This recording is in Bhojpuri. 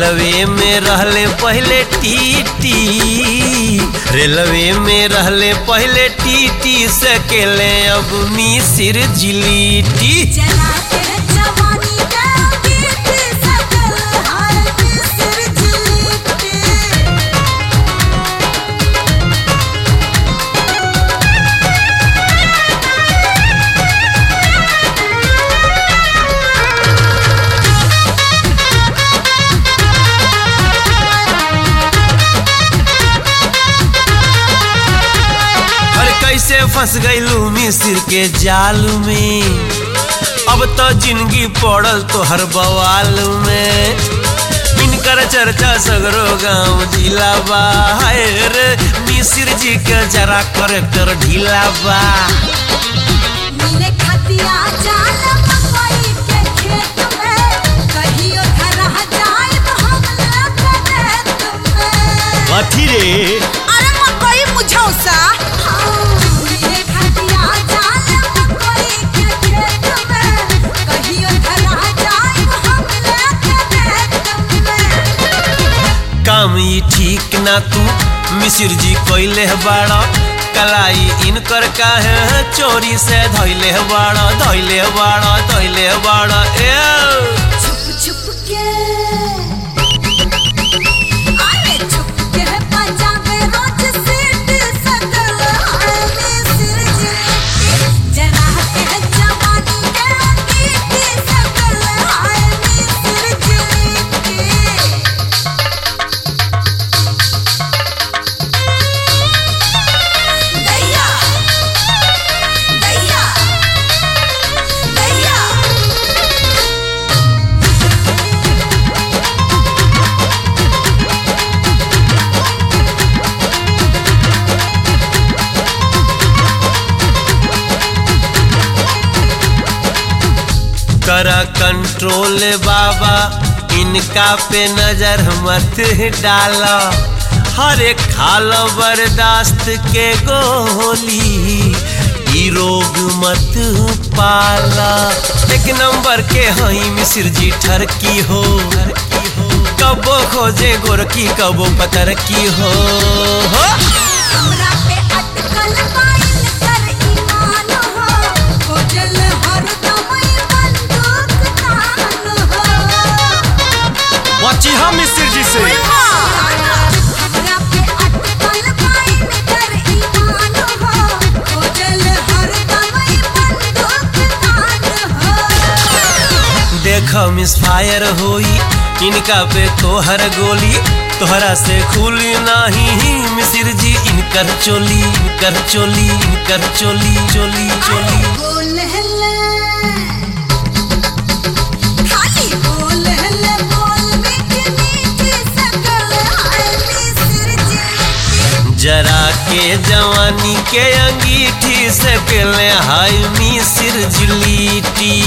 रेलवे में रहले पहले टीटी रेलवे में रहले पहले टीटी से केले अब मिसिर जिलीटी चला के जवानी का गीत सकल हाय मिस्र जिलीटी अरे कैसे फंस गईलू मिसिर के जाल में अब तो जिंदगी पड़ल तो हर बवाल में इनकर चर्चा सगरो गांव जिला बा हाय रे मिसिर जी के जरा करेक्टर ढीला बा मिले खतिया जाल मकई के खेत में कहियो धरह जाए तो हम लगने तुम्हें कथी रे अरे मकई मुझौसा मिले खतिया जाल मकई के खेत में कहियो धरह जाए तो हम लगने तुम्हें काम ई ठीक ना तू मिसिर जी कोइले बाड़ा कलाई इनकर काहे चोरी से धैले बाड़ा धैले बाड़ा धैले बाड़ा ए छुप छुप के अरे छुप के पंजाबे रोज सीट सकल हाय मिस्र जिलीटी जरा के जवानी के गीत सकल हाय मिस्र जिलीटी दैया दैया दैया करा कंट्रोल बाबा इनका पे नजर मत डाला हर एक खाल बर्दाश्त के गोली ई रोग मत पाला एक नंबर के हई मिसिर जी ठरकी हो कबो खोजे गोरकी कबो पतर की हो, हो। हमरा पे अटकल पाइल कर ईमान हो खोजल हरदम ई बंदूक तान हो बची हम मिसिर जी से हमरा पे अटकल पाइल कर ईमान हो खोजल हरदम ई बंदूक तान हो देख मिस फायर होई इनका पे तोहर गोली तोहरा से खुली नाही मिसिर जी इनकर चोली इनकर चोली इनकर चोली चोली चोली बोल हल्ला खाली बोल हल्ला बोल मीठी मीठी सकल हाय मिस्र जिलीटी जरा के जवानी के अंगीठी से पहले हाय मिसिर जिलीटी